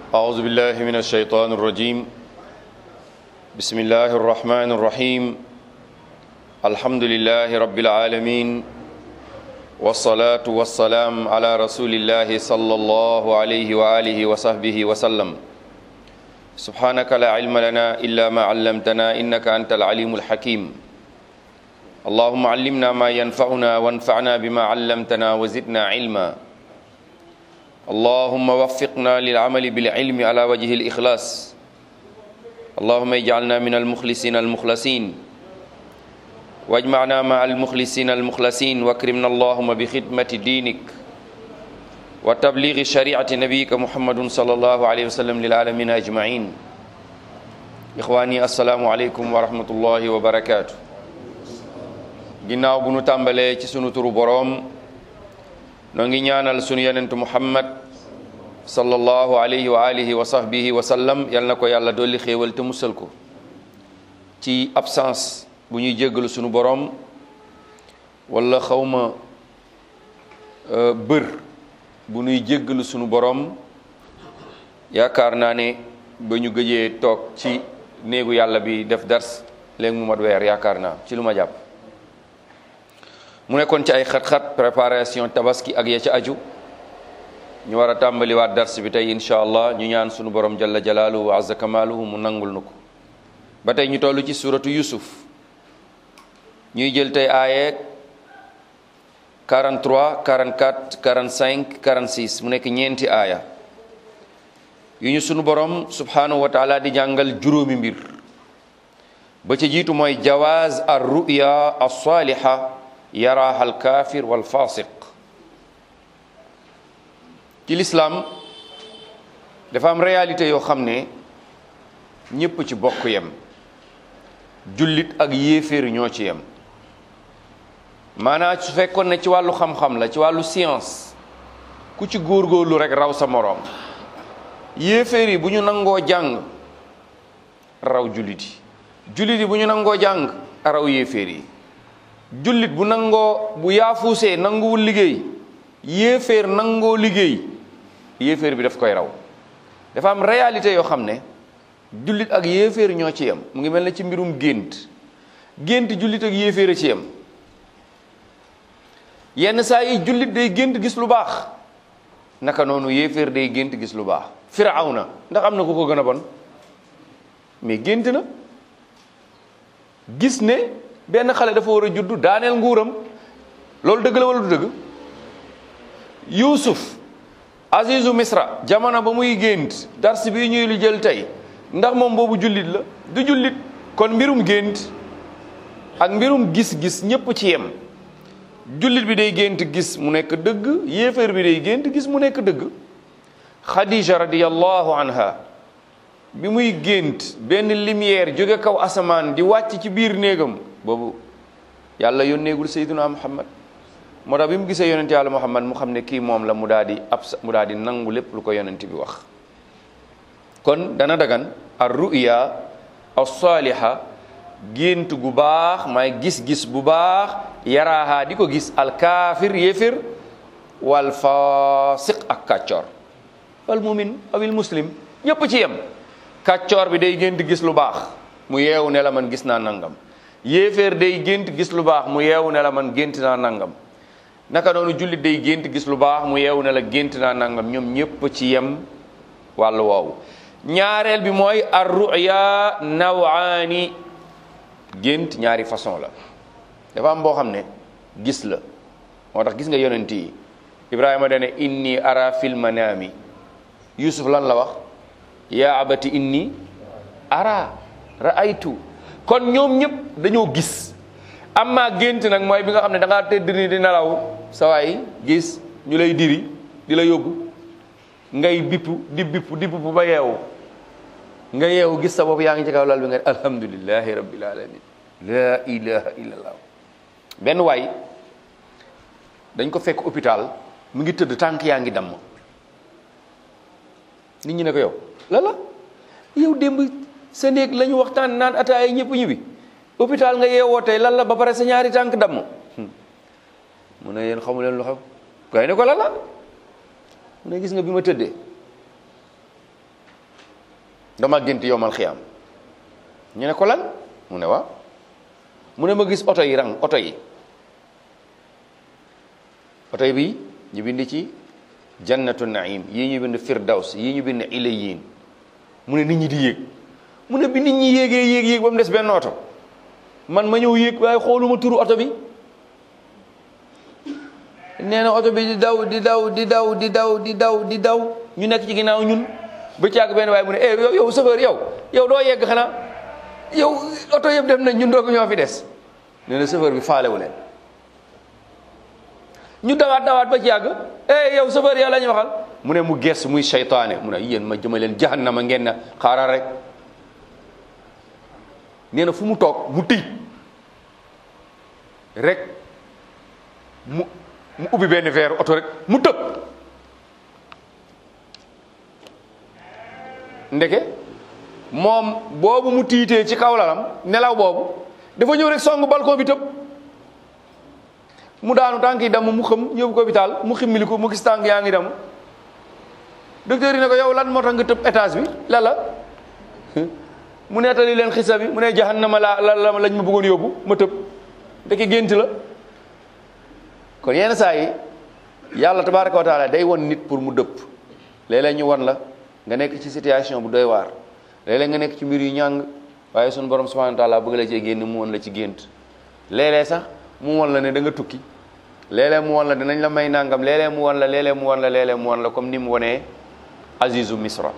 أعوذ بالله من الشيطان الرجيم بسم الله الرحمن الرحيم الحمد لله رب العالمين والصلاة والسلام على رسول الله صلى الله عليه وآله وصحبه وسلم سبحانك لا علم لنا إلا ما علمتنا إنك أنت العليم الحكيم اللهم علمنا ما ينفعنا وانفعنا بما علمتنا وزدنا علما اللهم وفقنا للعمل بالعلم على وجه الإخلاص اللهم اجعلنا من المخلصين المخلصين واجمعنا مع المخلصين المخلصين واكرمنا اللهم بخدمة دينك وتبليغ شريعة نبيك محمد صلى الله عليه وسلم للعالمين أجمعين إخواني السلام عليكم ورحمة الله وبركاته ginnaaw bu nu tàmbalee ci sunu turu boroom noo ngi ñaanal sunu yonentu muhammad sallallahu alayhi wa alihi wa sahbihi wa sallam yal na ko yàlla dolli xéewal te musal ko ci absence bu ñuy jéggalu sunu boroom wala xawma bër bu ñuy jéggalu sunu boroom yaakaar naa ne ba ñu gëjee toog ci néegu yàlla bi def dars léegi mu mat weer yaakaar naa ci lu ma jàpp mu nekkoon ci ay xat-xat préparation tabaski ak ya ca aju ñu war a tàmbaliwaat dars bi tey incha allah ñu ñaan sunu borom jalla jalaaluhu wa azza kamaaluhu mu nangul nu ko ba tey ñu toll ci suratu yusuf ñuy jël tey aaye 43 44 45 46 mu nekk ñeenti aaya yu ñu sunu borom subhanahu wa taala di jàngal juróomi mbir ba ca jiitu mooy jawaaz ar ruya as saliha yaraaha alkaafir walfasiq ci lislaam dafa am réalité yoo xam ne ñépp ci bokk yem jullit ak yéeféer ñoo ci yem maanaam su fekkoon ne ci wàllu xam-xam la ci wàllu science ku ci góorgóorlu rek raw sa moroom yéeféer yi bu ñu nangoo jàng raw jullit yi jullit yi bu ñu nangoo jàng raw yéeféer yi jullit bu nangoo bu yaafuusee nanguwul liggéey yéeféer nangoo liggéey yéeféer bi daf koy raw dafa am réalité yoo xam ne jullit ak yéeféer ñoo ci yem mu ngi mel ne ci mbirum gént gént jullit ak yéeféer a ci yem yenn saa yi jullit day gént gis lu baax naka noonu yéeféer day gént gis lu baax firawna ndax am na ku ko gën a bon mais gént na gis ne benn xale dafa war a juddu daaneel nguuram loolu dëgg la wala du dëgg yuusuf azizu misra jamono ba muy gént dars bi ñuy lu jël tey ndax moom boobu jullit la du jullit kon mbirum gént ak mbirum gis-gis ñépp ci yem jullit bi day gént gis mu nekk dëgg yéeféer bi day gént gis mu nekk dëgg xadija radiyallahu anha bi muy gént benn lumière jóge kaw asamaan di wàcc ci biir néegam boobu yàlla yónneegul sayyiduna muhammad moo tax bi mu gisee yonent yàlla muhammad mu xam ne kii moom la mu daal di ab mu daal di nangu lépp lu ko yonent bi wax kon dana dagan ar ruya as-saliha gént gu baax may gis-gis bu baax yaraaha di ko gis alkaafir yéefir wal fasiq ak kàccoor wal mumin awil muslim ñépp ci yem kàccoor bi day gént gis lu baax mu yeewu ne la man gis naa nangam yéeféer day gént gis lu baax mu yeewu ne la man gént naa nangam naka noonu jullit day gént gis lu baax mu yeewu ne la gént naa nangam ñoom ñépp ci yem wàllu woowu ñaareel bi mooy ar ruya nawaani gént ñaari façon la dafa am boo xam ne gis la moo tax gis nga yonent yi ibrahima dane inni ara fil manami yusuf lan la wax yaa abati inni ara raaytu kon ñoom ñëpp dañoo gis amma gént nag mooy bi nga xam ne da ngaa tëdd ni di nelaw sa waay gis ñu lay diri di la yóbbu ngay bippu di bippu di bippu ba yeewu nga yeewu gis sa bopp yaa ngi ci kaw lal bi nga alhamdulillahi rabbil alamin la ilaha illallah benn waay dañ ko fekk hôpital mu ngi tëdd tànk yaa ngi damm nit ñi ne ko yow la la yow démb sa néeg la ñu waxtaan naan ataaya ñëpp ñibbi hôpital nga yeewoo tey lan la ba pare sa ñaari tànk damm mu ne yéen xamu leen lu xew gay ne ko lan la mu ne gis nga bi ma tëddee dama gént yowmal xiyaam ñu ne ko lan mu ne waaw mu ne ma gis oto yi rang oto yi oto yi bi ñu bind ci jannatu naim yii ñu bind firdaws yii ñu bind ilayin mu ne nit ñi di yéeg mu ne bi nit ñi yéegee yéeg yéeg ba mu des benn oto man ma ñëw yéeg waaye xooluma turu oto bi nee na oto bi di daw di daw di daw di daw di daw di daw ñu nekk ci ginnaaw ñun ba caag benn waaye mu ne eh yow yow chauffeur yow yow doo yegg xanaa yow oto yëpp dem nañ ñun doog ñoo fi des nee na chauffeur bi faalewu leen ñu dawaat dawaat ba ci yàgg eh yow chauffeur yow la ñu waxal mu ne mu ges muy seytaane mu ne yéen ma jëma leen jahannama ngeen na xaaral rek nee na fu mu toog mu tëj rek mu mu ubbi benn verre oto rek mu tëb ndeke moom boobu mu tiitee ci kaw lalam nelaw boobu dafa ñëw rek song balcon bi tëb mu daanu tànk yi damm mu xëm ñëw ko hôpital mu ximmili ko mu gis tànk yaa ngi damm docteur yi ne ko yow lan moo tax nga tëb étage bi la la mu nettali leen xisa bi mu ne jahannama la la la lañ ma bëggoon yóbbu ma tëb ndeke gént la kon yenn saa yi yàlla tabaraka wa taala day won nit pour mu dëpp léeg-léeg ñu won la nga nekk ci situation bu doy waar léeg-léeg nga nekk ci mbir yu ñàng waaye sunu borom subhanahu wa taala bëgg la cee génn mu won la ci gént léeg-léeg sax mu won la ne da nga tukki léeg-léeg mu won la dinañ la may nangam léeg-léeg mu won la léeg-léeg mu won la léeg-léeg mu won la comme ni mu wonee azizu misra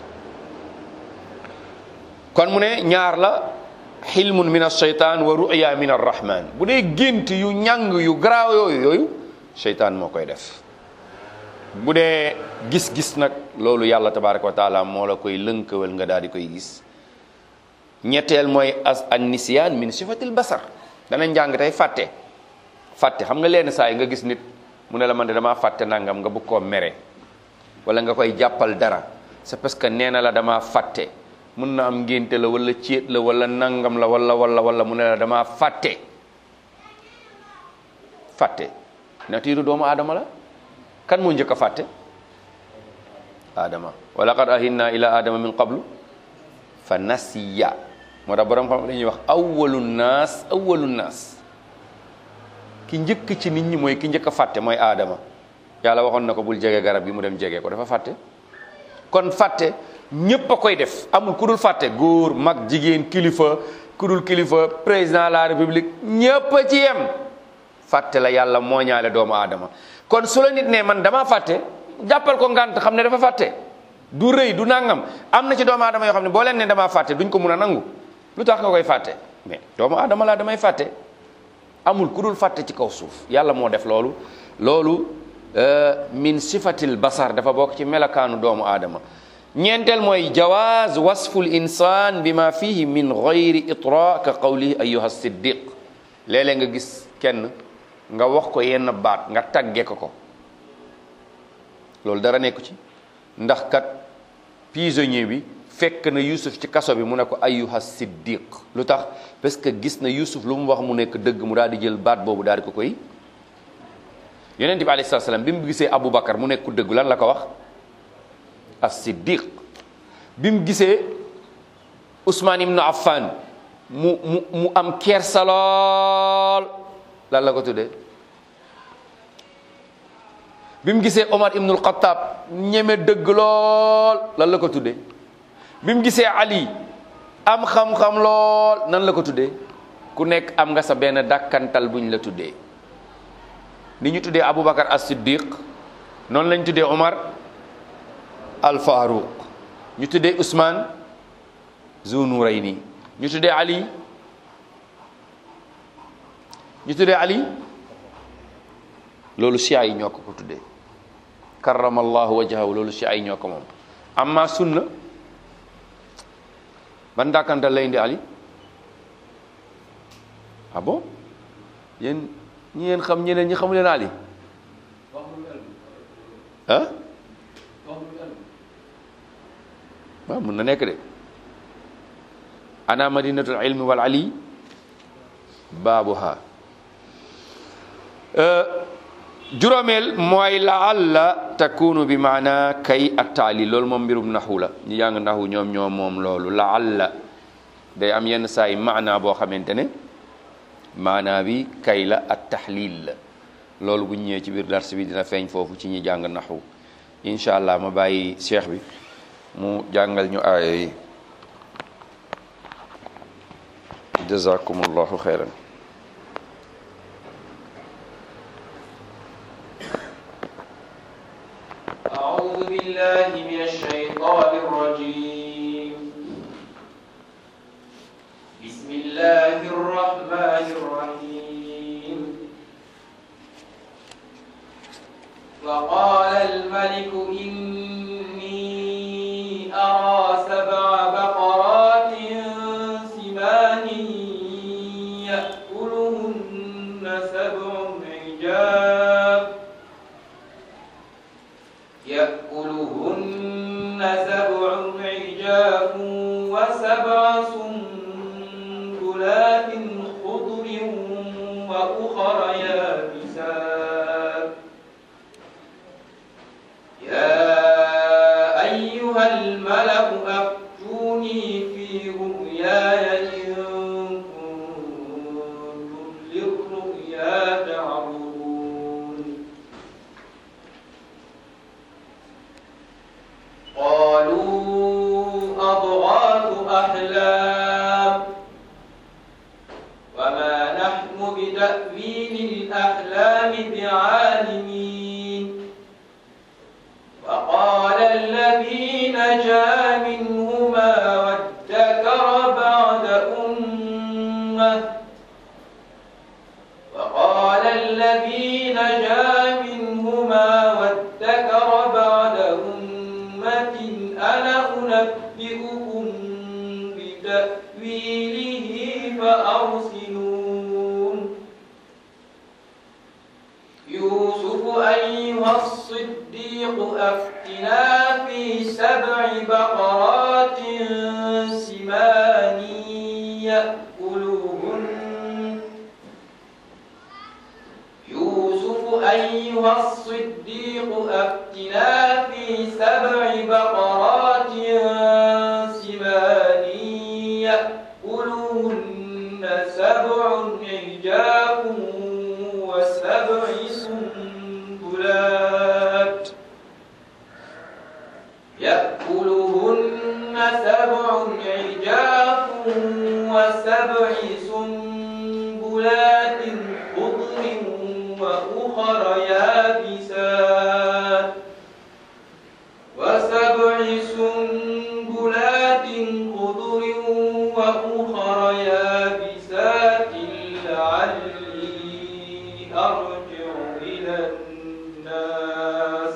kon mu ne ñaar la xilmun min alcheytan wa ruya min arrahman bu dee gént yu ñàng yu garaaw yooyu yooyu cheytaan moo koy def bu dee gis-gis nag loolu yàlla tabaraka wa taala moo la koy lënkawal nga daal di koy gis ñetteel mooy as an nisiyaan min sifatil basar dana njàng tey fàtte fàtte xam nga leen saa yi nga gis nit mu ne la man de damaa fàtte nangam nga bëgg koo mere wala nga koy jàppal dara c'est parce que nee na la damaa fàtte mun na am ngénte la wala céet la wala nangam la wala wala wala mu ne la damaa fàtte fàtte natiiru doomu aadama la kan moo njëkk a fàtte aadama wa laqad ahinna ila aadama min qablu fa nasiya moo tax borom xam dañuy wax awwalu naas awwalu naas ki njëkk ci nit ñi mooy ki njëkk a fàtte mooy aadama yàlla waxoon na ko bul jege garab gi mu dem jege ko dafa fàtte kon fàtte ñépp a koy def amul ku dul fàtte góor mag jigéen kilifa ku dul kilifa président de la république ñépp a ci yem fàtte la yàlla moo ñaale doomu aadama kon su la nit ne man dama fàtte jàppal ko ngànt xam ne dafa fàtte du rëy du nangam am na ci doomu aadama yoo xam ne boo leen ne damaa fàtte duñ ko mun a nangu lu tax nga koy fàtte mais doomu aadama laa damay fàtte amul ku dul fàtte ci kaw suuf yàlla moo def loolu loolu min sifatil basar dafa bokk ci melakaanu doomu aadama ñeenteel mooy jawaaz wasful insaan bi ma fihi min gayri itra ka qawlihi ayuha siddiq léeg-léeg nga gis kenn nga wax ko yenn baat nga tagge ko ko loolu dara nekku ci ndax kat prisonnier bi fekk na Yusuf ci kaso bi mu ne ko ayuha siddiq lu tax parce que gis na Yusuf lu mu wax mu nekk dëgg mu daal di jël baat boobu daal di ko koy yonent bi alayhi salaam bi mu gisee Aboubacar mu nekk ku dëgg lan la ko wax as siddiq bi mu gisee Ousmane ibnu Affan mu mu mu am kersa lool lan la ko tuddee bi mu gisee Omar ibnul Xattaab ñeme dëgg lool lan la ko tuddee bi mu gisee Ali am xam-xam lool nan la ko tuddee ku nekk am nga sa benn dàkkantal buñ la tuddee ni ñu tuddee Aboubacar as siddiq noonu lañ tuddee Omar al Faruq ñu tuddee Ousmane Zunurayni ñu tuddee Ali ñu tuddee Ali loolu chia yi ñoo ko ko tuddee karamallahu wajhahu loolu chia yi ñoo ko moom amma sunna ban dàkkantal lay indi Ali ah bon yéen ñi ngeen xam ñeneen ñi xamu leen Ali ah waaw mun na nekk de ana madinatul ilmi wal ali baabuha juróomeel mooy laalla takunu bi maana kay ak taali loolu moom mbirum naxu la ñu jàng naxu ñoom ñoom moom loolu laalla day am yenn saa yi maana boo xamante ne maana bi kay la ak taxlil la loolu bu ñëwee ci biir dars bi dina feeñ foofu ci ñi jàng naxu incha allah ma bàyyi cheikh bi mu jàngal ñu aaya yi jazakumullahu xeyran أعوذ بالله من الشيطان الرجيم بسم الله الرحمن الرحيم وقال الملك إني أرى سبع بقرات سمان يأكلهن سبع عجاف يأكلهن سبع عجاف وسبع سنبلات خضر وأخر يابسات يا أيها الملأ أفتوني في رؤياي إن كنتم للرؤيا تعبرون قالوا أضغاث أحلام وما نحن بتأويل الأحلام بعالمين وقال الذي نجا منهما وادكر بعد أمة وقال الذي نجا منهما وادكر بعد أمة أنا أنبئكم بتأويله فأرسلون يوسف أيها الصديق أفتنا في سبع بقرات سمان يأكلهن يوسف أيها الصديق أفتنا في سبع بقرات سمان يأكلهن سبع عجاف وسبع سنبلات يأكلهن سبع عجاف وسبع سنبلات خضر وأخر يابسات وسبع سنبلات خضر وأخر يابسات لعلي أرجع إلى الناس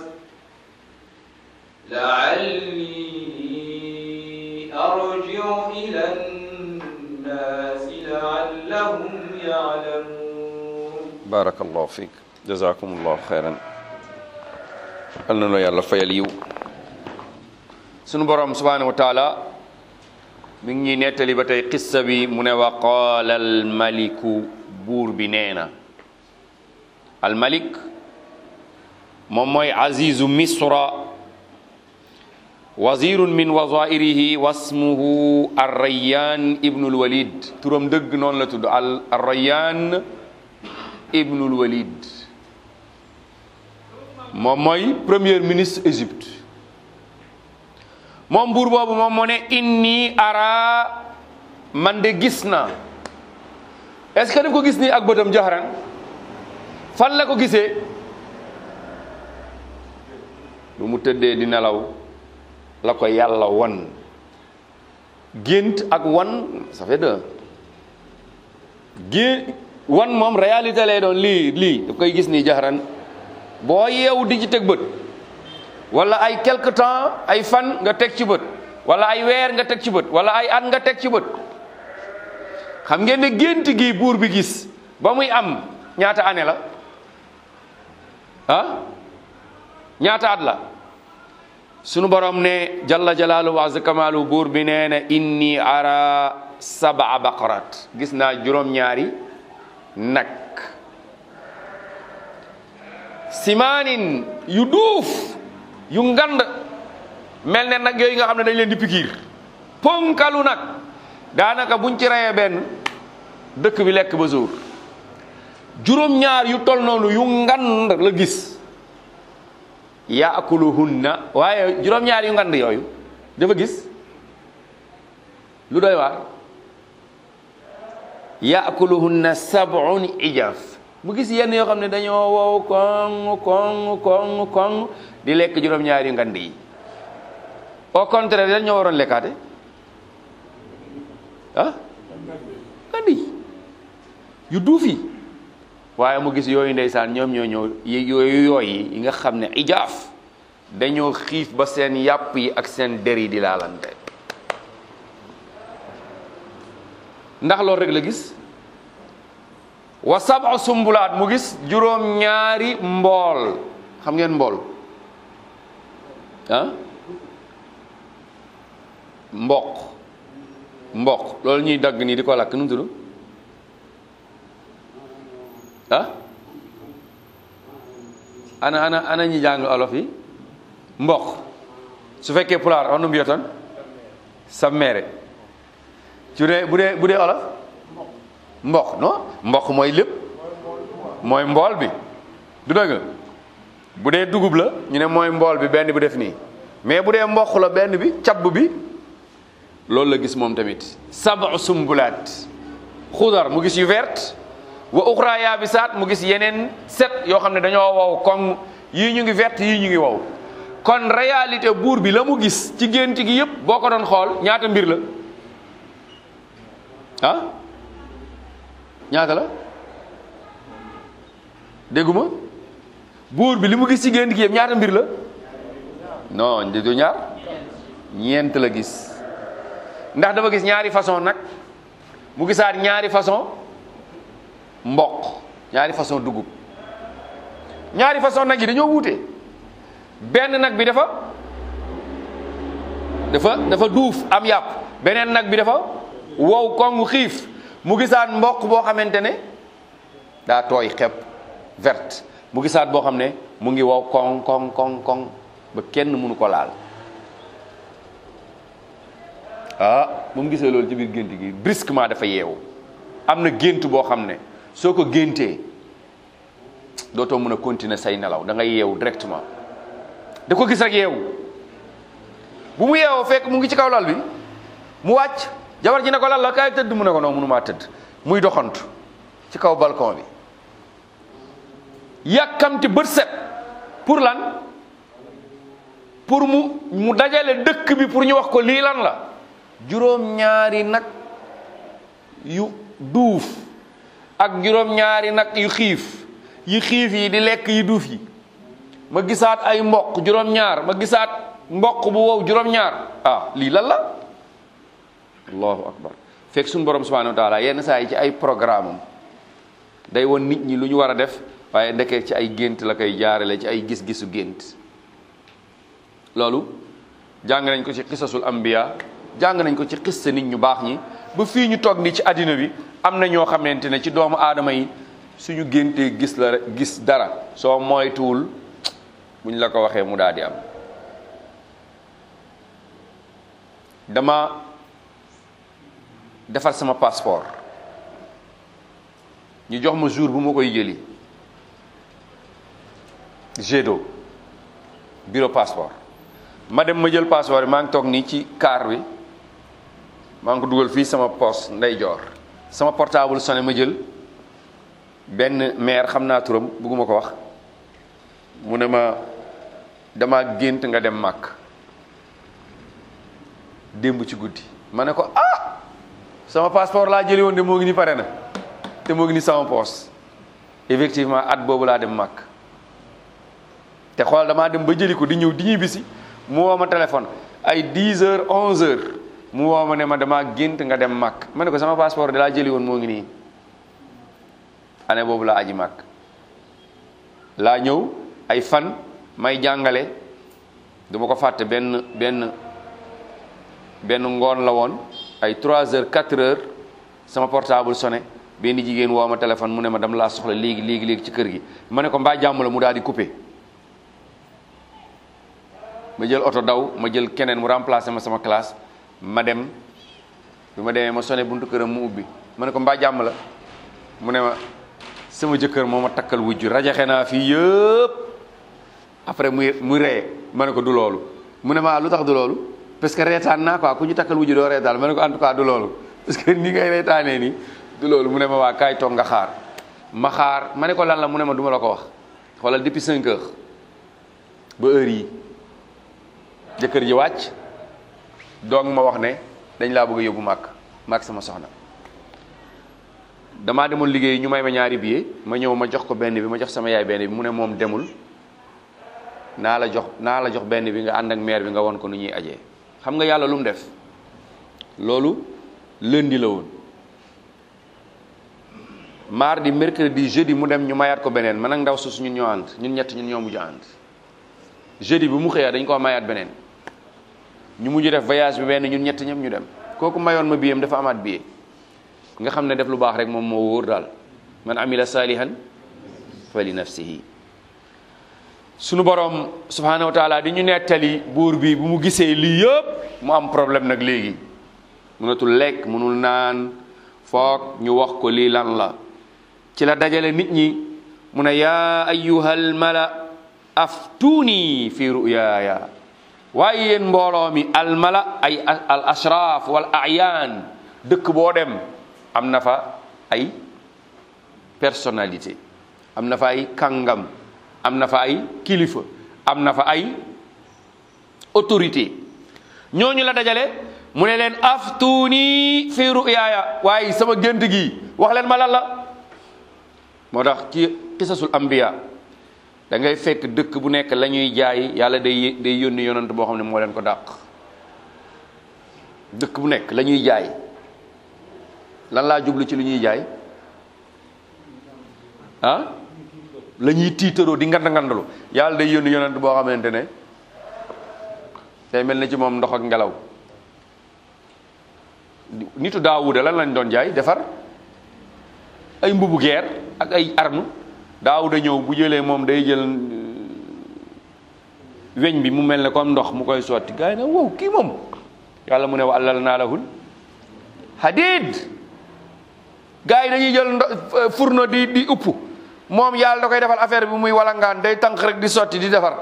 لعلي أرجع إلى الناس لعلهم يعلمون barakallahu fiik jazakumullahu xeyran al na la yàlla fayal yiw sunu borom subhanahu wa taala mi ngi ñuy nettali ba tey qissa bi mu ne wa qaala al maliku buur bi nee na al malik moom mooy azizu misra wazirun min wazairihi wasmuhu arrayan ibnul walid turam dëgg noonu la tudd al arrayan ibnul walid moom mooy premier ministre Égypte moom buur boobu moom moo ne inni ara man de gis na est-ce que daf ko gis nii ak bëtam jaxaran fan la ko gisee lu mu tëddee di nelaw la ko yàlla won gént ak wan ça fait deux gé wan moom réalité lay doon lii lii daf koy gis nii jaxaran boo yeewu di ci teg bët wala ay quelque temps ay fan nga teg ci bët wala ay weer nga teg ci bët wala ay at nga teg ci bët xam ngeen ne gént gi buur bi gis ba muy am ñaata année la ah ñaata at la sunu borom ne jalla jalaalu wa azza kamaalu buur bi nee na inni ara sab'a baqarat gis naa juróom-ñaari nag simaanin yu duuf yu ngand mel ne nag yooyu nga xam ne dañ leen di pikiir ponkalu nag daanaka buñ ci reyee benn dëkk bi lekk ba suur juróom-ñaar yu tol noonu yu ngand la gis yaakuluhunna waaye juróom-ñaar yu ngand yooyu dafa gis lu doy waar yaakuluhunna sab'un ijaf mu gis yenn yoo xam ne dañoo wow koŋ koŋ koŋ koŋ di lekk juróom-ñaar yu ngand yi au contraire dañ ñoo waroon lekkaate ah ngand yi yu duuf yi waaye mu gis yooyu ndeysaan ñoom ñoo ñëw yooyu yooyu yi nga xam ne ijaaf dañoo xiif ba seen yàpp yi ak seen der yi di laalante ndax loolu rek la gis wa sab'a sumbulaat mu gis juróom ñaari mbool xam ngeen mbool ah mboq mboq loolu ñuy dagg nii di ko lakk nu mu tudd ah ana ana ana ñi jàng olof yi mboq su fekkee pulaar on nu mbiyoton sammeere su dee bu dee bu dee olof mboq non mboq mooy lépp mooy mbool bi du dëgg bu dee dugub la ñu ne mooy mbool bi benn bi def nii mais bu dee mboq la benn bi cabb bi loolu la gis moom tamit sabu sumbulaat xudar mu gis yu vert wa uxra yaabisaat mu gis yeneen set yoo xam ne dañoo wow koŋ yii ñu ngi vert yii ñu ngi wow kon réalité buur bi la mu gis ci gént gi yépp boo ko doon xool ñaata mbir la ah ñaata la dégguma buur bi li mu gis ci gént gi yépp ñaata mbir la non du ñaar ñeent la gis ndax dafa gis ñaari façon nag mu gisaat ñaari façon mboq ñaari façon dugub ñaari façon nag yi dañoo wuute benn nag bi dafa dafa dafa duuf am yàpp beneen nag bi dafa wow kongu xiif mu gisaat mboq boo xamante ne daa tooy xepp verte mu gisaat boo xam ne mu ngi wow koŋ koŋ koŋ koŋ ba kenn mënu ko laal ah bu mu gisee loolu ci biir gént gi brusquement dafa yeewu am na gént boo xam ne soo ko géntee dootoo mën a continuer say nelaw da ngay yeewu directement da ko gis rek yeewu bu mu yeewoo fekk mu ngi ci kaw lal bi mu wàcc jabar ji ne ko lal la kaay tëdd mu ne ko non mënumaa tëdd muy doxantu ci kaw balcon bi yàkkamti bët set pour lan pour mu mu dajale dëkk bi pour ñu wax ko lii lan la juróom-ñaari nag yu duuf ak juróom-ñaari nag yu xiif yi xiif yi di lekk yi duuf yi ma gisaat ay mboq juróom-ñaar ma gisaat mboq bu wow juróom-ñaar ah lii lan la allahu akbar fekk suñu borom subhanahu wa taala yenn saa yi ci ay programme am day won nit ñi lu ñu war a def waaye ndekee ci ay gént la koy jaarale ci ay gis-gisu gént loolu jàng nañ ko ci xisasul ambiya jàng nañ ko ci xissa nit ñu baax ñi ba fii ñu toog ni ci àddina bi am na ñoo xamante ne ci doomu aadama yi suñu géntee gis la gis dara soo moytuwul buñ la ko waxee mu daal di am dama defar sama passeport ñu jox ma jour bu ma koy jëli GEDO bureau passeport ma dem ma jël passeport bi maa ngi toog nii ci car bi maa ngi ko dugal fii sama poche ndeyjoor sama portable sonné ma jël benn maire xam naa turam bëgguma ko wax mu ne ma dama gént nga dem màkk démb ci guddi ma ne ko ah sama passeport laa jëli woon de moo ngi ni pare na te moo ngi ni sama poche effectivement at boobu laa dem màkk te xool damaa dem ba jëli ko di ñëw di ñuy bisi mu woo ma téléphone ay 10 heures 11 heures mu woo ma ne ma damaa gént nga dem màkk ma ne ko sama passeport de laa jëli woon moo ngi nii année boobu laa aji màkk laa ñëw ay fan may jàngale duma ko fàtte benn benn benn ngoon la woon ay 3 heures 4 heures sama portable sonné benn jigéen woo ma téléphone mu ne ma dama laa soxla léegi léegi léegi ci kër gi ma ne ko mbaa jàmm la mu daal di coupé ma jël oto daw ma jël keneen mu remplacé ma sama classe ma dem bi ma demee ma sone buntu këram mu ubbi ma ne ko mbaa jàmm la mu ne ma sama jëkkër moo ma takkal wujju rajaxe naa fii yëpp après muy muy ree ma ne ko du loolu mu ne ma lu tax du loolu parce que reetaan naa quoi ku ñu takkal wujju doo reetaan ma ne ko en tout cas du loolu parce que ni ngay reetaanee nii du loolu mu ne ma waa kaay toog nga xaar ma xaar ma ne ko lan la mu ne ma du ma la ko wax xoolal depuis 5 heures ba heure yi jëkkër ji wàcc donc ma wax ne dañ laa bëgg a yóbbu màkk màkk sama soxna damaa demoon liggéey ñu may ma ñaari billet ma ñëw ma jox ko benn bi ma jox sama yaay benn bi mu ne moom demul naa la jox naa la jox benn bi nga ànd ak maire bi nga won ko nu ñuy ajee xam nga yàlla lu mu def loolu lundi la woon mardi mercredi jeudi mu dem ñu mayaat ko beneen man ak ndaw su ñun ñoo ànd ñun ñett ñun ñoo mujj ànd jeudi bi mu xëyaa dañ koo mayaat beneen ñu mujj def voyage bi benn ñun ñett ñëpp ñu dem kooku mayoon ma biyam dafa amaat billet nga xam ne def lu baax rek moom moo wóor daal man amila salihan fa li nafsihi sunu borom subhanahu wa taala di ñu nettali buur bi bu mu gisee lii yëpp mu am problème nag léegi mënatul lekk mënul naan foog ñu wax ko lii lan la ci la dajale nit ñi mu ne yaa ayyuhal mala aftuuni fi ruyaaya waaye yéen mbooloo mi almala ay al ashraaf wal ayaan dëkk boo dem am na fa ay personnalité am na fa ay kàngam am na fa ay kilifa am na fa ay autorité ñooñu la dajale mu ne leen aftuuni fi ruyaaya waaye sama gént gi wax leen ma lan la moo tax ci qisasul anbiya da ngay fekk dëkk bu nekk la ñuy jaay yàlla day day yónni yonant boo xam ne moo leen ko dàq dëkk bu nekk la ñuy jaay lan laa jublu ci lu ñuy jaay ah la ñuy tiitaroo di ngand ngandalu yàlla day yónni yonant boo xamante ne day mel na ci moom ndox ak ngelaw nitu daawuda lan lañ doon jaay defar ay mbubu geer ak ay arme daawuda ñëw bu jëlee moom day jël weñ bi mu mel ne comme ndox mu koy sotti gars yi nag wow kii moom yàlla mu ne wa allal naa lahul hadid gars yi dañuy jël ndo fourneau di di upp moom yàlla da koy defal affaire bi muy walangaan day tànk rek di sotti di defar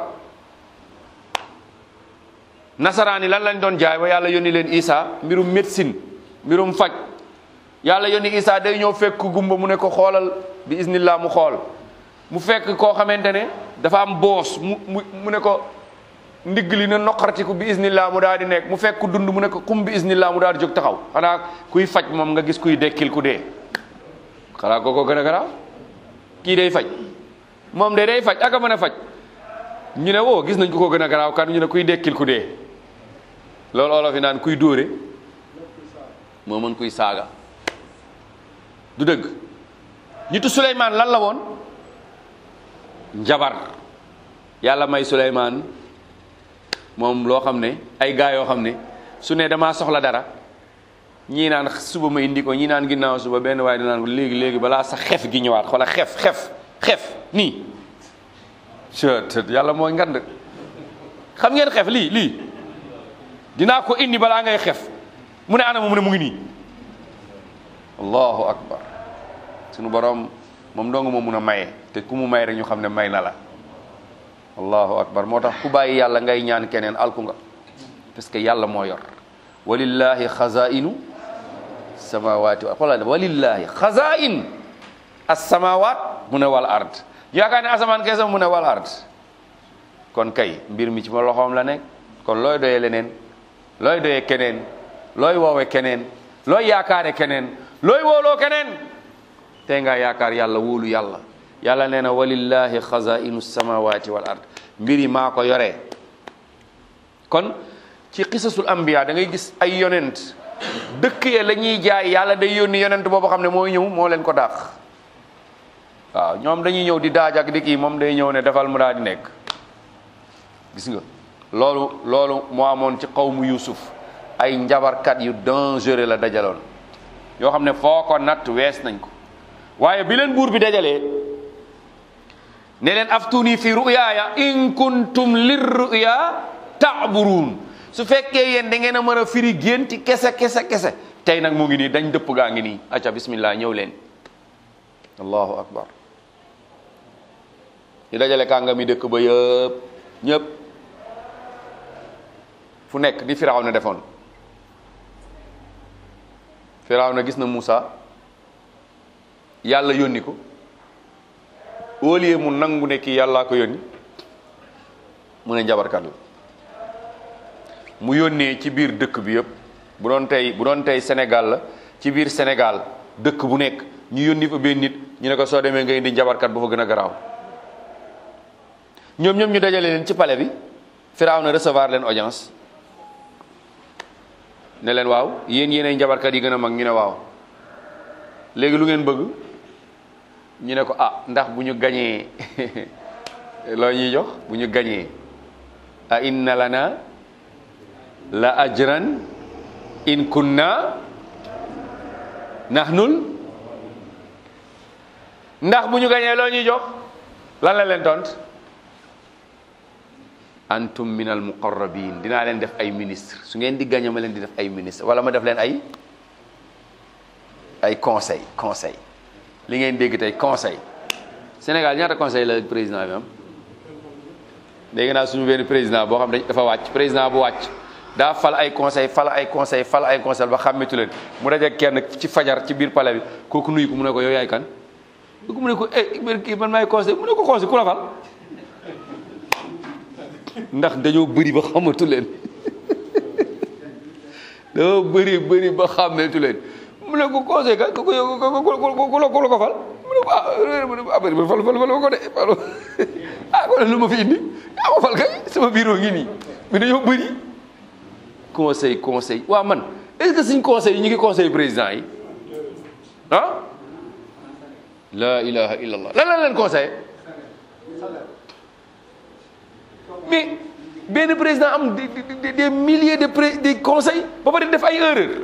nasaraan yi lan lañ doon jaay ba yàlla yónni leen Isa mbirum médecine mbirum faj yàlla yónni Isa day ñëw fekk gumba mu ne ko xoolal bi isnillah mu xool mu fekk koo xamante ne dafa am boos mu mu mu ne ko ndigg li na noqartiku bi isnillah mu daal di nekk mu fekk ku dund mu ne ko kum bi isnillah mu daal di jóg taxaw xanaa kuy faj moom nga gis kuy dekkil ku dee xanaa kooko gën a garaaw kii day faj moom de day faj aka mën a faj ñu ne woo gis nañ ko ko gën a garaaw kan ñu ne kuy dekkil ku dee loolu olof yi naan kuy dóore moo mën kuy saaga du dëgg nitu Suleymaan lan la woon njabar yàlla may Suleymaan moom loo xam ne ay gaa yoo xam ne su ne damaa soxla dara ñii naan suba ma indi ko ñii naan ginnaaw suba benn waaye di naan ko léegi léegi balaa sa xef gi ñëwaat xoola xef xef xef nii cët yàlla mooy ngand xam ngeen xef lii lii dinaa ko indi balaa ngay xef mu ne anam mu ne mu ngi nii allahu akbar sunu borom moom dong moo mun a maye te ku mu may rek ñu xam ne may na la allahu akbar moo tax ku bàyyi yàlla ngay ñaan keneen alku nga parce que yàlla moo yor walillahi xazainu samawati xoolal walillahi xazain as-samawat mu ne wal ard yaakaar ne asamaan keesa mu ne wal ard kon kay mbir mi ci ma loxoom la nekk kon looy doyee leneen looy doyee keneen looy woowe keneen looy yaakaare keneen looy wooloo keneen tey nga yaakaar yàlla wóolu yàlla yàlla nee na walillahi xazainu samawati wal ard mbir yi maa ko yoree kon ci xisasul ambiya da ngay gis ay yonent dëkk ya la ñuy jaay yàlla day yónni yonent boobu xam ne mooy ñëw moo leen ko dàq waaw ñoom dañuy ñëw di daaj ak di kii moom day ñëw ne defal mu daal di nekk gis nga loolu loolu moo amoon ci xawmu Yuusuf ay njabarkat yu dangereux la dajaloon yoo xam ne foo ko natt wees nañ ko waaye bi leen buur bi dajalee ne leen aftuni fi ruyaaya in kuntum lir ruya taaburuun su fekkee yéen da ngeen a mën a firi génti kese kese kese tey nag mu ngi nii dañ dëpp gaa ngi nii acca bismillah ñëw leen allahu akbar ñu dajale kàngami dëkk ba yëpp ñëpp fu nekk di firaw na defoon firaw na gis na Moussa yàlla yónni ko au lieu mu nangu ne kii yàllaa ko yónni mu ne njabarkat la mu yónnee ci biir dëkk bi yëpp bu doon tey bu doon tey Sénégal la ci biir Sénégal dëkk bu nekk ñu yónni fa benn nit ñu ne ko soo demee nga indi njabarkat bu fa gën a garaaw ñoom ñoom ñu dajale leen ci palais bi Firaaw na recevoir leen audience ne leen waaw yéen yéenay njabarkat yi gën a mag ñu ne waaw léegi lu ngeen bëgg ñu ne ko ah ndax bu ñu gañee loo ñuy jox bu ñu gañee a inna lana la ajran in kunna nahnul ndax bu ñu gañee loo ñuy jox lan la leen tont antum min al muqarrabin dinaa leen def ay ministre su ngeen di gañe ma leen di def ay ministre wala ma def leen ay ay conseil conseil li ngeen dégg tey conseil Sénégal ñaata conseil la président bi am dégg naa suñu benn président boo xam dañ dafa wàcc président bu wàcc daa fal ay conseil fal ay conseil fal ay conseil ba xàmmetu leen mu daje kenn ci fajar ci biir palais bi kooku nuyu ko mu ne ko yow yaay kan kooku mu ne ko eh kii man maay conseil mu ne ko conseil ku la fal ndax dañoo bëri ba xamatu leen dañoo bëri bëri ba xàmmetu leen mu ne ko conseil ka ku ku ku la ko fal mu ne ko ah mu ne ko ah bëri fal fal fal ko de fal ah kon lu ma fi indi yaa ma fal kay sama bureau ngi nii mais dañoo bëri conseil conseil waaw man est-ce que suñ conseil yi ñu ngi conseil président yi ah la ilaha illallah lan la leen conseil mais benn président am des des milliers de pré des conseils ba pare def ay erreur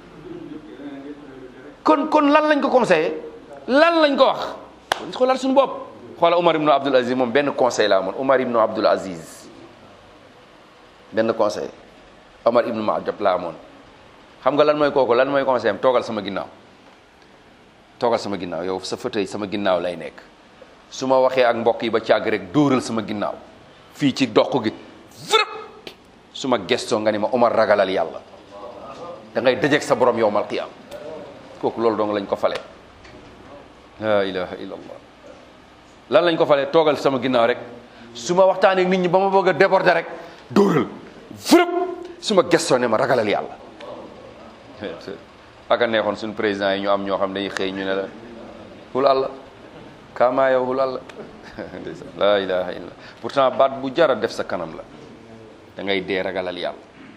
kon kon lan lañ ko conseillé lan lañ ko wax kon xoolal suñu bopp xoola Omar ibn Abdul Aziz moom benn conseil la amoon Omar ibn Abdul Aziz benn conseil Omar ibn Maajab la amoon xam nga lan mooy kooku lan mooy conseil am toogal sama ginnaaw toogal sama ginnaaw yow sa fauteuil sama ginnaaw lay nekk su ma waxee ak mbokk yi ba càgg rek dóoral sama ginnaaw fii ci dox gi vrëp su ma gestoo nga ni ma Omar ragalal yàlla da ngay dajeeg sa borom yowmal qiyaam kooku loolu dong lañ ko fale la ilaha illallah lan lañ ko fale toogal sama ginnaaw rek su ma waxtaanee nit ñi ba ma bëgg a déborder rek dóoral vrëp su ma gestoo ne ma ragalal yàlla aka neexoon suñu président yi ñu am ñoo xam dañuy xëy ñu ne la hul àlla kaamaa yow hul àlla la ilaha illa pourtant baat bu jara def sa kanam la da ngay dee ragalal yàlla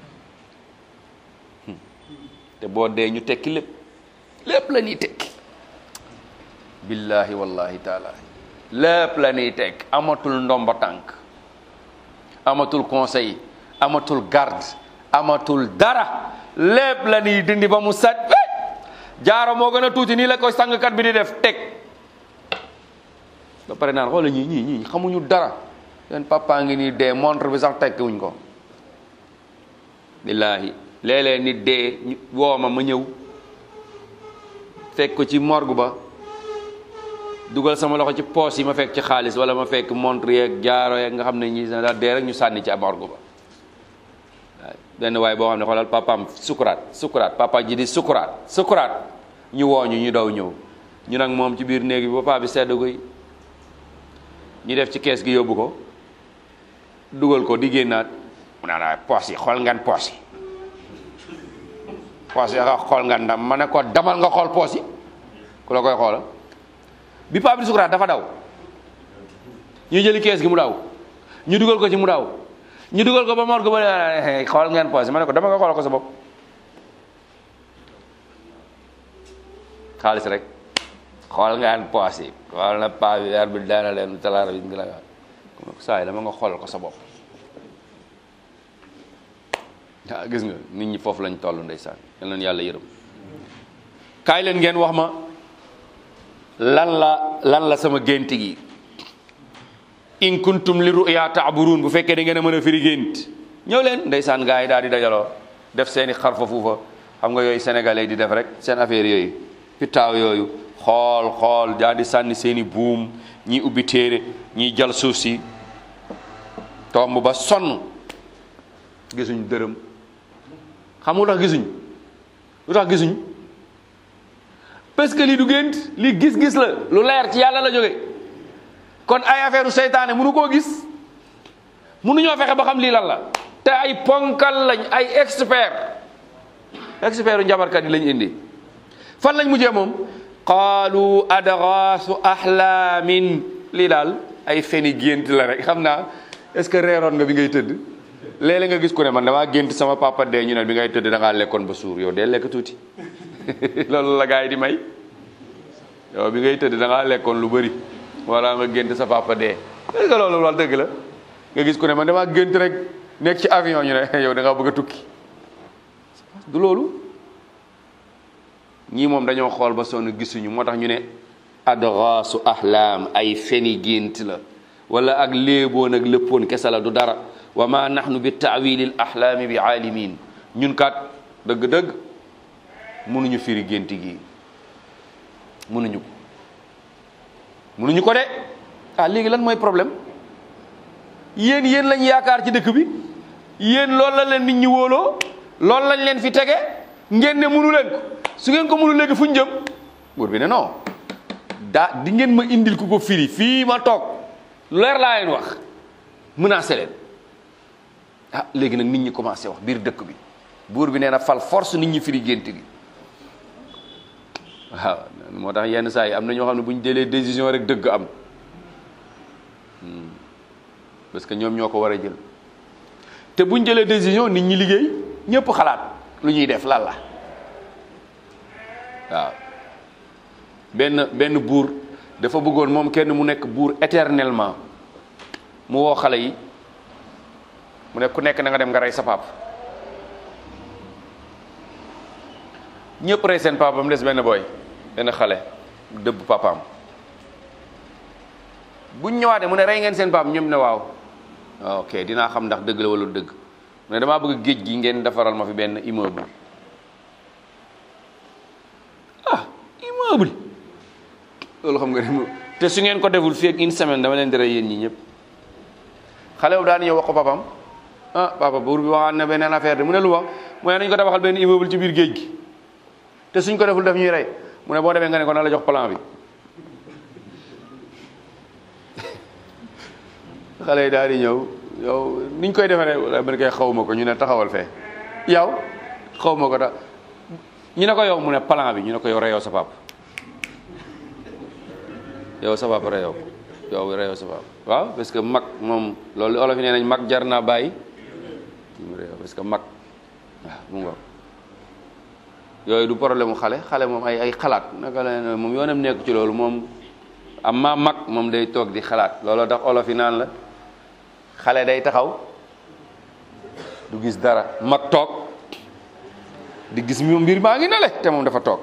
te boo dee ñu tekki lépp lépp la ñuy tekki billahi wallahi taala lépp la ñuy tekki amatul ndomba tànk amatul conseil amatul garde amatul dara lépp la ñuy dindi ba mu sat jaaro moo gën a tuuti nii la koy sangkat bi di def teg ba pare naan xoola ñii ñii ñii xamuñu dara seen papa ngi nii dee montre bi sax tekki wuñ ko billaahi léeg-léeg nit dee ñu woo ma ma ñëw fekk ko ci morgue ba dugal sama loxo ci poos yi ma fekk ci xaalis wala ma fekk montre yeeg jaaro yeeg nga xam ne ñi daal dee rek ñu sànni ci morgue ba waaw benn waaye boo xam ne xoolal papaam sukuraat sukuraat papa ji di sukuraat sukuraat ñu wooñu ñu daw ñëw ñu nag moom ci biir néeg bi papa bi sedd guy ñu def ci kees gi yóbbu ko dugal ko di génnaat mu naan waaye poos yi xool ngan poos yi poos yi nga xool ngan ndam ma ne ko damal nga xool poos yi ku la koy xoola bi papa bi di sukuraat dafa daw ñu jëli kees gi mu daw ñu dugal ko ci mu daw ñu dugal ko ba morgue ba xool ngeen poos yi ma ne ko dama nga xool ko sa bopp xaalis rek xool ngeen poos yi xool na paa bi weer bi daana leen talaara bi ngi la saa yi dama nga xoolal ko sa bopp ah gis nga nit ñi foofu lañ toll ndeysaan yal na yàlla yërëm kaay leen ngeen wax ma lan la lan la sama gént gi in kuntum li ruya taaburuun bu fekkee da ngeen a mën a firi gént ñëw leen ndeysaan gaa yi daal di dajaloo def seeni xarfa fuufa xam nga yooyu sénégalais di def rek seen affaire yooyu pitaaw yooyu xool xool daal di sànni seeni buum ñii ubbi téere ñii jal suuf si tomb ba sonn gisuñ dërëm xam nga lu tax gisuñ lu tax gisuñ parce que lii du gént lii gis-gis la lu leer ci yàlla la jóge kon ay affaire u seytaane mënu koo gis mënuñoo fexe ba xam lii lan la te ay ponkal lañ ay expert expert u njabarkat yi lañ indi fan lañ mujjee moom qaalu adgaasu ahlaamin lii daal ay feni gént la rek xam naa est-ce que reeroon nga bi ngay tëdd léeg-léeg nga gis ku ne man damaa gént sama papa dee ñu ne bi ngay tëdd da ngaa lekkoon ba suur yow dee lekk tuuti loolu la gars yi di may yow bi ngay tëdd da ngaa lekkoon lu bëri wala nga gént sa papa dee est-ce que loolu wal dëgg la nga gis ku ne man damaa gént rek nekk ci avion ñu ne yow da ngaa bëgg a tukki du loolu ñii moom dañoo xool ba sonn gisuñu moo tax ñu ne adgaasu ahlaam ay feni gént la wala ak léeboon ak léppoon kese la du dara wa ma nahnu bi taawilil ahlaami bi aalimin ñun kat dëgg-dëgg mënuñu firi gént gi mënuñu ko mënuñu ko de ah léegi lan mooy problème yéen yéen lañ yaakaar ci dëkk bi yéen loolu la leen nit ñi wóoloo loolu lañ leen fi tege ngeen ne mënu leen ko su ngeen ko mënu léegi fu ñu jëm buur bi ne non daa di ngeen ma indil ku ko firi fii ma toog leer laa leen wax menacé leen ah léegi nag nit ñi commencé wax biir dëkk bi buur bi nee na fal force nit ñi firi gént gi waaw moo tax yenn saa yi am na ñoo xam ne bu ñu jëlee décision rek dëgg am parce que ñoom ñoo ko war a jël te bu ñu jëlee décision nit ñi liggéey ñëpp xalaat lu ñuy def lan la waaw benn benn buur dafa bëggoon moom kenn mu nekk buur éternellement mu woo xale yi mu ne ku nekk na nga dem nga rey sa pap ñëpp rey seen papa mu des benn booy benn xale dëbb papaam buñ ñëwaatee mu ne rey ngeen seen papa ñoom ne waaw ok dinaa xam ndax dëgg la wala dëgg mu ne damaa bëgg géej gi ngeen defaral ma fi benn immeuble ah immeuble loolu xam nga ne te su ngeen ko deful fii ak une semaine dama leen di rey yéen ñi ñëpp xale bu daan ñëw wax ko papam ah papa buur bi waxaan na beneen affaire de mu ne lu wax mu ne nañ ko tabaxal benn immeuble ci biir géej gi te suñ ko deful daf ñuy rey mu ne boo demee nga ne ko na la jox plan bi xale yi daal di ñëw yow niñ koy defaree wala man koy xaw ma ko ñu ne taxawal fee yow xaw ma ko tax ñu ne ko yow mu ne plan bi ñu ne ko yow reyoo sa papa yow sa papa reyoo ko yow reyoo sa papa waaw parce que mag moom loolu olof yi nee nañ mag jar naa bàyyi mu reyoo parce que mag waaw mu ngoog yooyu du problème mu xale xale moom ay ay xalaat naka la moom yoonam nekk ci loolu moom am maa mag moom day toog di xalaat looloo tax olof yi naan la xale day taxaw du gis dara mag toog di gis moom mbir maa ngi nale te moom dafa toog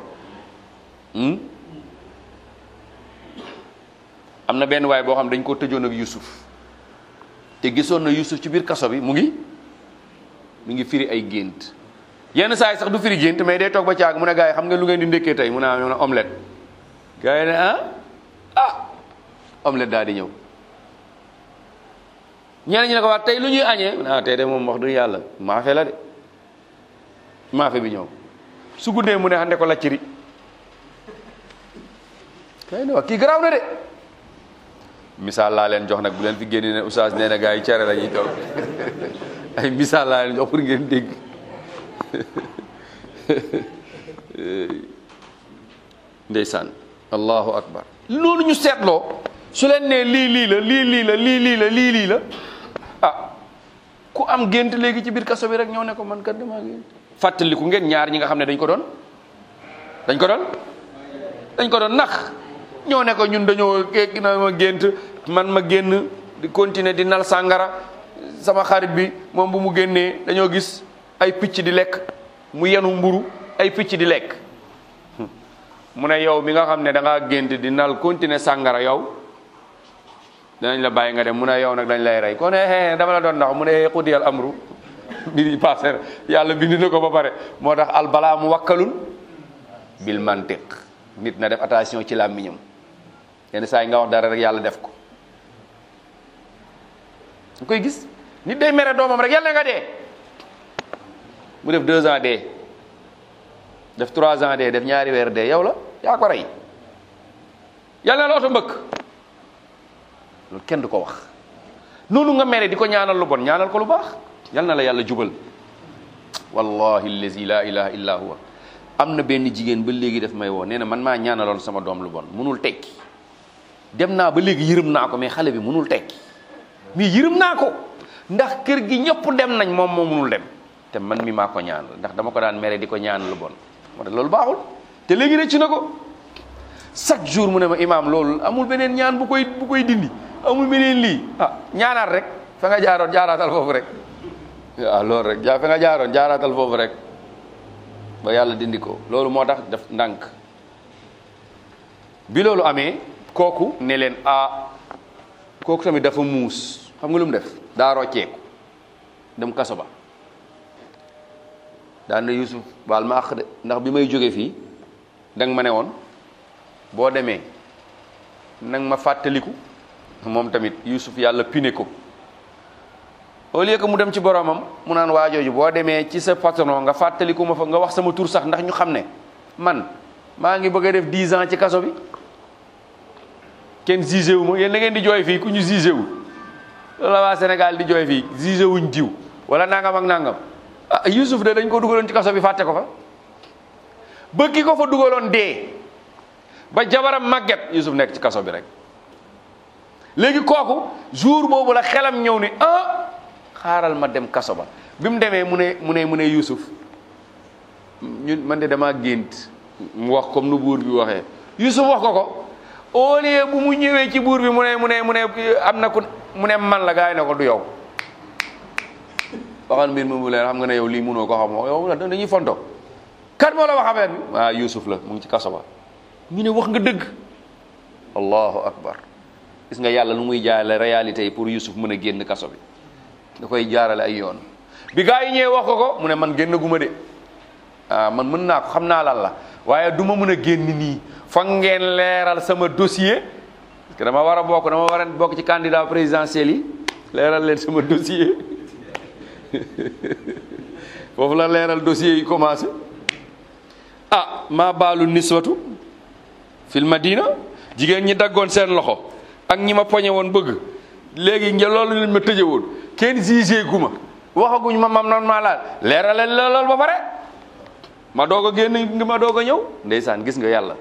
am na benn waay boo xam dañ ko tëjoon ak Yusuf te gisoon na Yusuf ci biir kaso bi mu ngi mu ngi firi ay gént yenn saa yi sax du firi gént mais day toog ba caag mu ne gars yi xam nga lu ngeen di ndékkee tey mu ne am omelette gars yi ne ah ah omelette daal di ñëw ñeneen ñi ne ko wax tey lu ñuy añee mu ne ah tey de moom wax dëgg yàlla maafe la de maafe bi ñëw su guddee mu ne xande ko lacciri kay ne wax kii garaaw na de misaal laa leen jox nag bu leen fi génne ne oustaz nee na gars yi cere la ñuy toog ay misaal laa leen jox pour ngeen dégg ndeysaan allahu akbar loolu ñu seetloo su leen nee lii lii la lii lii la lii lii la lii lii la ah ku am gént léegi ci biir kaso bi rek ñëw ne ko man kat damaa gént fàttaliku ngeen ñaar ñi nga xam ne dañ ko doon dañ ko doon dañ ko doon nax ñoo ne ko ñun dañoo géeg na ma gént man ma génn di continuer di nal sàngara sama xarit bi moom bu mu génnee dañoo gis ay picc di lekk mu yenu mburu ay picc di lekk mu ne yow mi nga xam ne da ngaa gént di nal continuer sàngara yow danañ la bàyyi nga dem mu ne yow nag dañ lay rey kon eh dama la doon ndax mu ne xudiyal amru mbir yi passé yàlla bind na ko ba pare moo tax al balaa mu wakkalun bil mantiq nit na def attention ci làmmiñam yenn saa yi nga wax dara rek yàlla def ko nga koy gis nit day mere doomam rek yàlla nga dee mu def deux ans dee def trois ans dee def ñaari weer dee yow la yaa ko rey yàlla na la oto mbëkk loolu kenn du ko wax noonu nga mere di ko ñaanal lu bon ñaanal ko lu baax yal na la yàlla jubal wallahi allazi la ilaha illa huwa am na benn jigéen ba léegi daf may woo nee na man maa ñaanaloon sama doom lu bon munul tekki dem naa ba léegi yërëm naa ko mais xale bi munul tekki mais yërëm naa ko ndax kër gi ñëpp dem nañ moom moo munul dem te man mi maa ko ñaanal ndax dama ko daan mere di ko ñaan lu bon moo tax loolu baaxul te léegi rëcc na ko chaque jour mu ne ma imaam loolu amul beneen ñaan bu koy bu koy dindi amul beneen lii ah ñaanaat rek fa nga jaaroon jaaraatal foofu rek waaw loolu rek ja fa nga jaaroon jaaraatal foofu rek ba yàlla dindi ko loolu moo tax def ndànk bi loolu amee kooku ne leen ah kooku tamit dafa muus xam nga lu mu def daa rocceeku dem kaso ba daan na Yusuf baal ma àq de ndax bi may jóge fii danga ma ne woon boo demee nang ma fàttaliku moom tamit Yusuf yàlla pine ko au lieu que mu dem ci boromam mu naan waa jooju boo demee ci sa patron nga fàttaliku ma fa nga wax sama tur sax ndax ñu xam ne man maa ngi bëgg a def 10 ans ci kaso bi kenn jugé wu ma yéen da ngeen di jooy fii ku ñu jugé wu loolu la waa Sénégal di jooy fii jugé wuñ diw wala nangam ak nangam ah Yusuf de dañ ko dugaloon ci kaso bi fàtte ko fa ba ki ko fa dugaloon dee ba jabaram màgget Yusuf nekk ci kaso bi rek léegi kooku jour boobu la xelam ñëw ni ah xaaral ma dem kaso ba bi mu demee mu ne mu ne mu ne Yusuf ñun man de damaa gént mu wax comme nu buur bi waxee Yusuf wax ko ko au lieu bu mu ñëwee ci buur bi mu ne mu ne mu ne am na ku mu ne man la gaay ne ko du yow waxal mbir mi mu leer xam nga ne yow lii mënoo ko xam yow la dañuy fonto kan moo la wax affaire bi waaw Yusuf la mu ngi ci kaso ba ñu ne wax nga dëgg allahu akbar gis nga yàlla lu muy jaarale réalité yi pour Yusuf mën a génn kaso bi da koy jaarale ay yoon bi gaa yi ñëwee wax ko ko mu ne man génn guma de ah man mën naa ko xam naa lan la waaye du ma mën a génn nii foog ngeen leeral sama dossier parce que dama war a bokk dama war a bokk ci candidat présidentiel yi leeral leen sama dossier foofu la leeral dossier yi commencé ah maa baalu niswatu fil madina jigéen ñi daggoon seen loxo ak ñi ma poñe woon bëgg léegi nga loolu lañ ma tëje woon kenn jugé gu ma waxaguñ ma mam noonu maa laal leeralal la lool ba pare ma doog a génn ngi ma doog a ñëw ndeysaan gis nga yàlla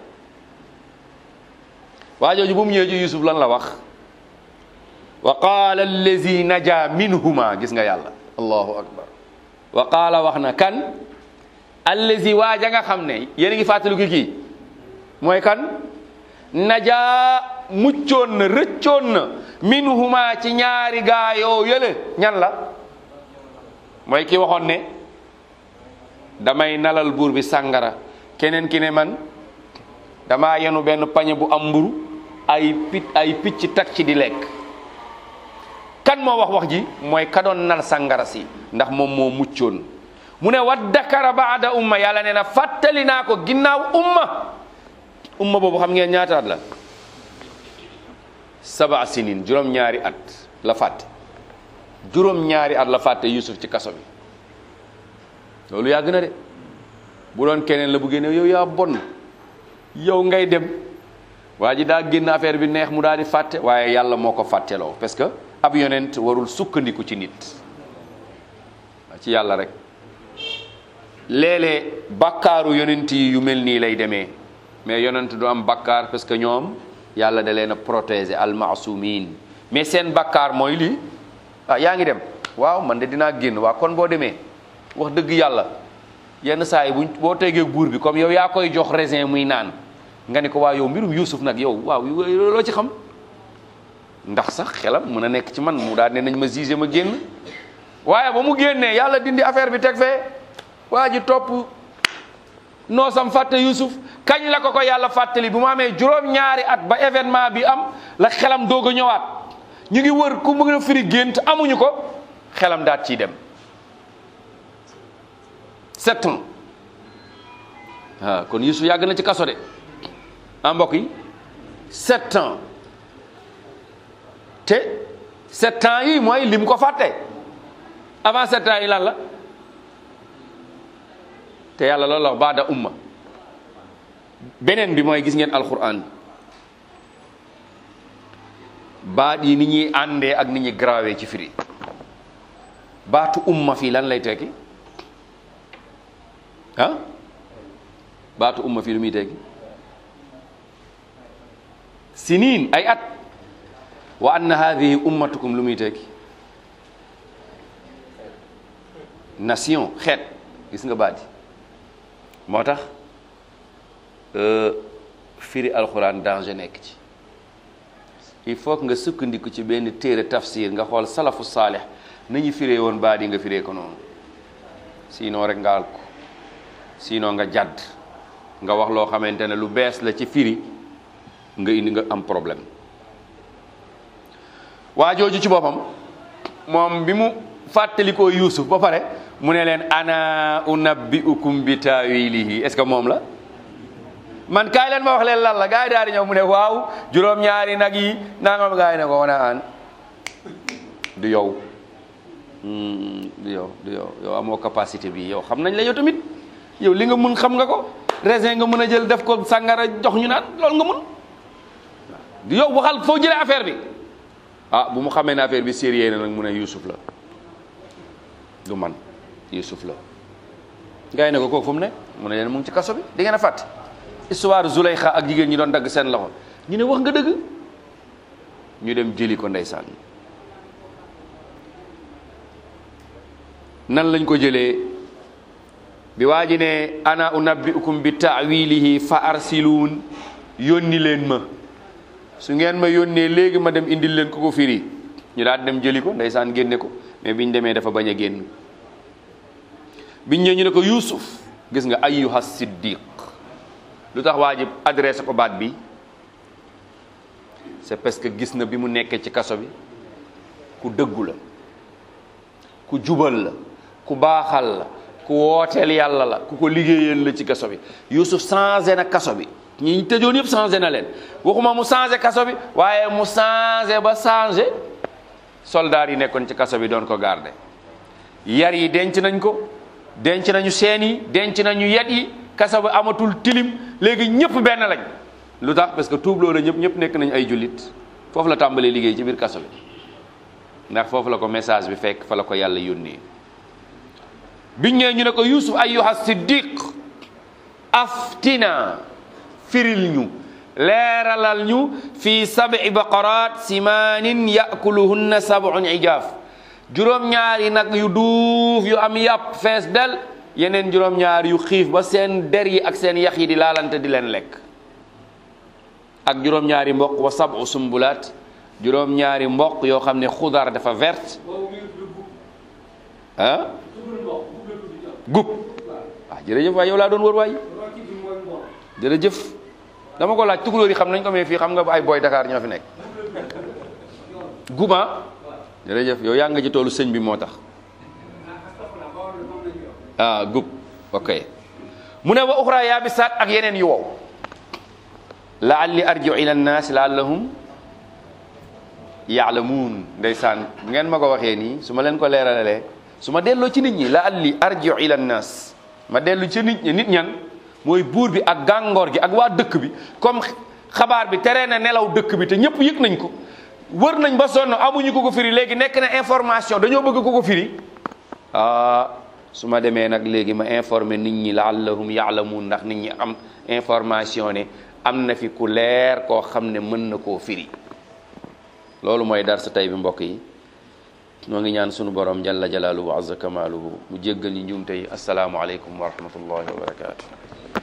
waa jooju bu mu ñëwee ci Yusuf lan la wax wa qaala allazi naja minhuma gis nga yàlla allahu akbar wa qaala wax na kan allazi waaja nga xam ne yéen a ngi fàttaliku kii mooy kan najaa muccoon na rëccoon na minhuma ci ñaari gaa yoo yële ñan la mooy ki waxoon ne damay nalal buur bi sàngara keneen ki ne man damaa yenu benn pañe bu am mburu ay pit ay picc tak ci di lekk kan moo wax wax ji mooy ka doon nal sàngara si ndax moom moo muccoon mu ne waddakara baada umma yàlla nee na fàttali naa ko ginnaaw umma umma boobu xam ngeen ñaataat la saba sinin juróom-ñaari at la fàtte juróom-ñaari at la fàtte Yusuf ci kaso bi loolu yaa gën a de bu doon keneen la bu génne yow yaa bon yow ngay dem waa ji daa génn affaire bi neex mu daal di fàtte waaye yàlla moo ko fàtteloo parce que ab yonent warul sukkandiku ci nit ci yàlla rek léeg-léeg bakkaaru yonent yi yu mel nii lay demee mais yonent du am bakkaar parce que ñoom yàlla da leen a protéger almasumin mais seen bakkaar mooy lii ah yaa ngi dem waaw man de dinaa génn waa kon boo demee wax dëgg yàlla yenn saa yi buñ boo tegee buur bi comme yow yaa koy jox raisin muy naan nga ni ko waa yow mbirum Yuusuf nag yow waaw loo ci xam ndax sax xelam mën a nekk ci man mu daal ne nañ ma gisé ma génn waaye ba mu génnee yàlla dindi affaire bi teg fee waa ji topp noosam fàtte Yuusuf kañ la ko ko yàlla fàttali bu mu amee juróom-ñaari at ba événement bi am la xelam doog a ñëwaat ñu ngi wër ku mën a firi gént amuñu ko xelam daat ciy dem sept ans waaw kon Yuusuf yàgg na ci kaso de ah mbokk yi sept ans te sept ans yi mooy lim ko fàtte avant sept ans yi lan la te yàlla loolu la wax baada umma beneen bi mooy gis ngeen alquran baat yi ni ñuy àndee ak ni ñuy grawee ci firi baatu umma fii lan lay tekki ah baatu umma fii lu muy tekki siniin ay at wa anna hadihi ummatukum lu muy tekki nation xeet gis nga baat yi moo tax firi alxuraan danger nekk ci il faut que nga sukkandiku ci benn téere tafsir nga xool salafu saalih nañu firee woon baat yi nga firee ko noonu sinon rek nga al ko sinon nga jàdd nga wax loo xamante ne lu bees la ci firi nga indi nga am problème waa jooju ci boppam moom bi mu fàttalikoo Yuusuf ba pare mu ne leen ana unabbiukum bi taawilihi est-ce que moom la man kaay leen ma wax leen lan la gars yi daal di ñëw mu ne waaw juróom-ñaari nag yi nangam gars yi ne ko wana aan du yow du yow du yow yow amoo capacité bi yow xam nañ la yow tamit yow li nga mun xam nga ko raisin nga mën a jël def ko sàngara jox ñu naan loolu nga mun du yow waxal foo jëlee affaire bi ah bu mu xamee ne affaire bi sérieux na nag mu ne Youssouf la du man Youssouf la gars yi ne ko kooku fu mu ne mu ne leen mu ngi ci kaso bi di ngeen a fàtte histoire Zuleyxa ak jigéen ñi doon dagg seen loxo ñu ne wax nga dëgg ñu dem jëli ko ndeysaan nan lañ ko jëlee bi waa ji ne ana unabbiukum bi taawilihi fa arsiluun yónni leen ma su ngeen ma yónnee léegi ma dem indil leen ko ko firi ñu daal dem jëli ko ndeysaan génne ko mais biñ demee dafa bañ a génn biñ ñëwee ñu ne ko Yuusuf gis nga ayyuha siddiq lu tax waa ji adressé ko baat bi c'est parce que gis na bi mu nekkee ci kaso bi ku dëggu la ku jubal la ku baaxal la ku wooteel yàlla la ku ko liggéeyal la ci kaso bi Youssouf changé na kaso bi ñi tëjoon yëpp changé na leen waxuma mu changé kaso bi waaye mu changé ba changé soldats yi nekkoon ci kaso bi doon ko garder yar yi denc nañ ko denc nañu seen yi denc nañu yet yi kaso bi amatul tilim léegi ñëpp benn lañ lu tax parce que tuubloo la ñëpp ñëpp nekk nañ ay jullit foofu la tàmbalee liggéey ci biir kaso bi ndax foofu la ko message bi fekk fa la ko yàlla yónnee biñ ñëwee ñu ne ko yusuf ayyuha siddiq aftina firil ñu leeralal ñu fi sab'i baqarat simaanin yakuluhunna sab'un ijaaf juróom-ñaari nag yu duuf yu am yàpp fees del yeneen juróom-ñaar yu xiif ba seen der yi ak seen yax yi di laalante di leen lekk ak juróom-ñaari mboq wa sab'u sumbulaat juróom-ñaari mboq yoo xam ne xudar dafa verte ah gub waaw jërëjëf waay yow laa doon wër waay jërëjëf dama ko laaj tukulóor yi xam nañ ko mais fii xam nga ay boy Dakar ñoo fi nekk gub ah jërëjëf yow yaa nga ci toolu sëñ bi moo tax ah gub ok mu ne wa uxra yaabisaat ak yeneen yu wow laalli arjiu ila nnaas laallahum yaalamuun ndeysaan ngeen ma ko waxee nii su ma leen ko leeralalee su ma delloo ci nit ñi laalli arjiu ila nnaas ma dellu ci nit ñi nit ñan mooy buur bi ak gàngoor gi ak waa dëkk bi comme xabaar bi tere na nelaw dëkk bi te ñëpp yëg nañ ko wër nañ ba sonn amuñu ko ko firi léegi nekk na information dañoo bëgg ko ko firi ah su ma demee nag léegi ma informer nit ñi laallahum yaalamuun ndax nit ñi am information ne am na fi ku leer koo xam ne mën na koo firi loolu mooy dar sa tey bi mbokk yi noo ngi ñaan sunu borom jalla jalaaluhu wa azza kamaaluhu mu jéggal ñi njuumte yi asalaamualeykum wa rahmatullahi wa barakaatu